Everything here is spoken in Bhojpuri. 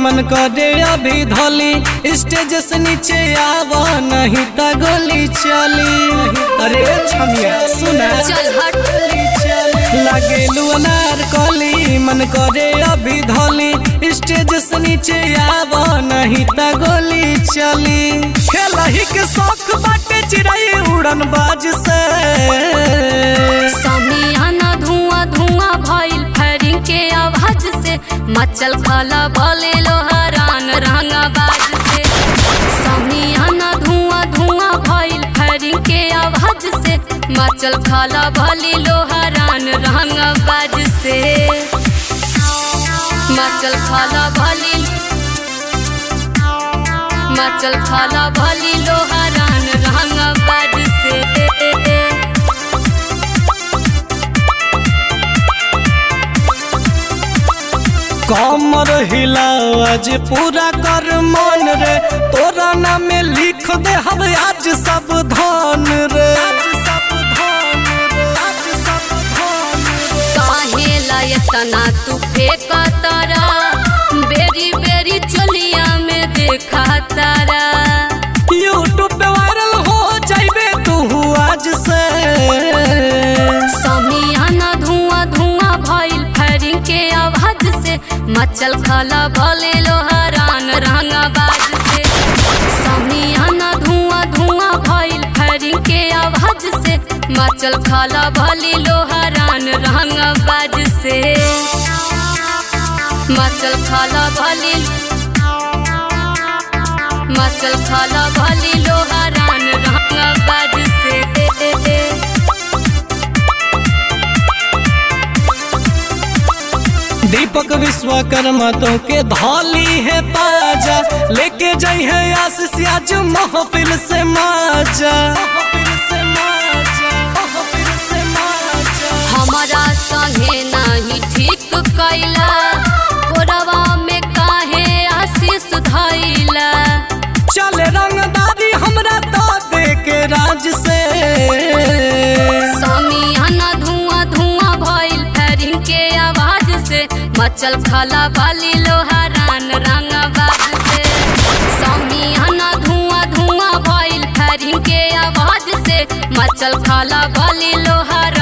मन करे अभी धोली स्टेज से नीचे आवा नहीं त गोली चली अरे छमिया सुना चल हट लागेलू अनार कली मन करे अभी धोली स्टेज से नीचे आवा नहीं त गोली चली खेलही के शौक बाटे चिड़ै उड़न बाज से समियाना धुआं धुआं भइल फायरिंग के आवाज से मचल खला भले लोहरान रंगाबाज से समियाना धुआं धुआं भइल फायरिंग के आवाज से मचल खला भले लोहरान रंगाबाज से मचल खला भले मचल खला भले लोहरान रंगाबाज से कमर हिलाज पूरा कर मन रे तोरा नाम में लिख दे हम आज सावधान रे काहे लायतना तू फेंका तारा बेरी बेरी चोलिया में देखा तारा यूट्यूब पे वायरल हो जाइबे तू आज से समियाना धुआं धुआं भइल फायरिंग के आवाज से मचल खला भले लोहरान रंगाबाज से समियाना धुआं धुआं भइल फायरिंग के आवाज से मचल खला भले लोहरान रंगाबाज से मचल खला भले मचल खला भले लोहरान रंगाबाज से दीपक विश्वकर्मा तो के धौली है पाजा लेके जाई है आशीष आज महफिल से माजा महफिल से माजा महफिल से माजा हमारा संगे नाही ठीक कैला कोरवा में काहे आशीष धैला चल रंगदारी हमरा तो दे के राज से समियाना धुआं धुआं भइल फायरिंग के आवाज से मचल खला बाली लोहारान रंगाबाज से समियाना धुआं धुआं भइल फायरिंग के आवाज से मचल खला बाली लोहारान